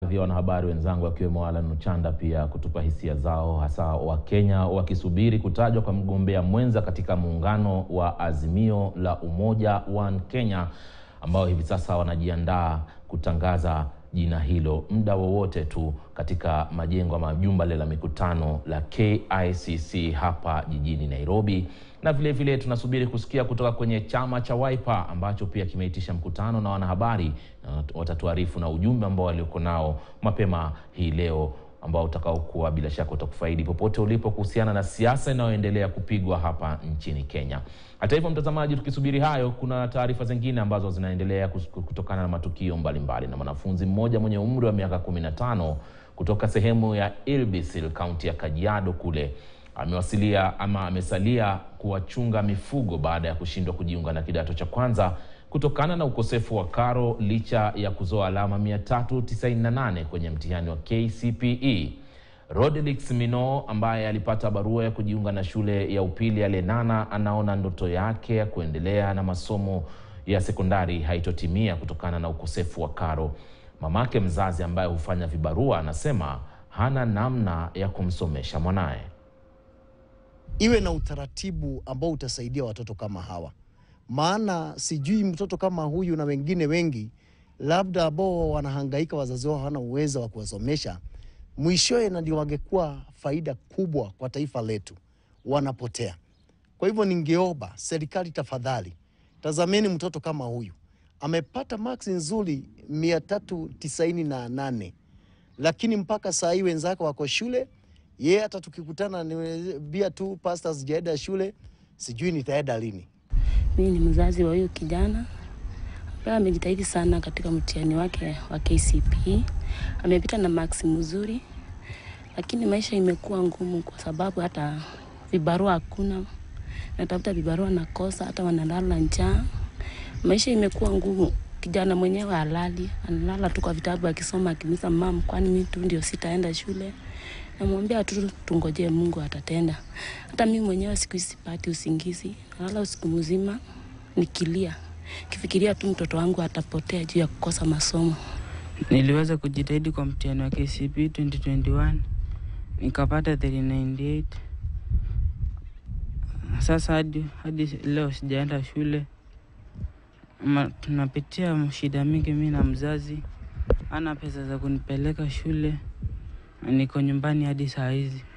baadhi ya wanahabari wenzangu akiwemo Alan Nuchanda pia kutupa hisia zao, hasa Wakenya wakisubiri kutajwa kwa mgombea mwenza katika muungano wa Azimio la Umoja One Kenya ambao hivi sasa wanajiandaa kutangaza jina hilo muda wowote tu katika majengo ama jumba la mikutano la KICC hapa jijini Nairobi. Na vile vile tunasubiri kusikia kutoka kwenye chama cha Wiper ambacho pia kimeitisha mkutano na wanahabari, na watatuarifu na ujumbe ambao walioko nao mapema hii leo ambao utakaokuwa bila shaka utakufaidi popote ulipo kuhusiana na siasa inayoendelea kupigwa hapa nchini Kenya. Hata hivyo, mtazamaji, tukisubiri hayo, kuna taarifa zingine ambazo zinaendelea kutokana na matukio mbalimbali mbali. Na mwanafunzi mmoja mwenye umri wa miaka 15 kutoka sehemu ya Ilbisil kaunti ya Kajiado kule amewasilia ama amesalia kuwachunga mifugo baada ya kushindwa kujiunga na kidato cha kwanza kutokana na ukosefu wa karo licha ya kuzoa alama 398 kwenye mtihani wa KCPE. Rodelix Mino ambaye alipata barua ya kujiunga na shule ya upili ya Lenana anaona ndoto yake ya kuendelea na masomo ya sekondari haitotimia kutokana na ukosefu wa karo. Mamake mzazi ambaye hufanya vibarua anasema hana namna ya kumsomesha mwanaye. Iwe na utaratibu ambao utasaidia watoto kama hawa, maana sijui mtoto kama huyu na wengine wengi labda ambao wanahangaika, wazazi wao hawana uwezo wa kuwasomesha, mwishowe na ndio wangekuwa faida kubwa kwa taifa letu, wanapotea. Kwa hivyo ningeomba serikali, tafadhali tazameni mtoto kama huyu amepata maksi nzuri mia tatu tisaini na nane lakini mpaka saa hii wenzake wako shule, yeye hata tukikutana niambia tu pasta, sijaenda shule, sijui nitaenda lini. Mimi ni mzazi wa huyo kijana ambaye amejitahidi sana katika mtihani wake wa KCPE. Amepita na maksi mzuri, lakini maisha imekuwa ngumu kwa sababu hata vibarua hakuna, natafuta vibarua nakosa, hata wanalala njaa. Maisha imekuwa ngumu. Kijana mwenyewe halali, analala tu kwa vitabu akisoma, akimisa mam, kwani mimi tu ndio sitaenda shule. Namwambia tu tungojee Mungu atatenda. Hata mimi mwenyewe siku hizi sipati usingizi, nalala usiku mzima nikilia, kifikiria tu mtoto wangu atapotea juu ya kukosa masomo. Niliweza kujitahidi kwa mtihani wa KCPE 2021 nikapata 398. Sasa hadi, hadi leo sijaenda shule. Ma, tunapitia shida mingi, mi na mzazi ana pesa za kunipeleka shule, niko nyumbani hadi saa hizi.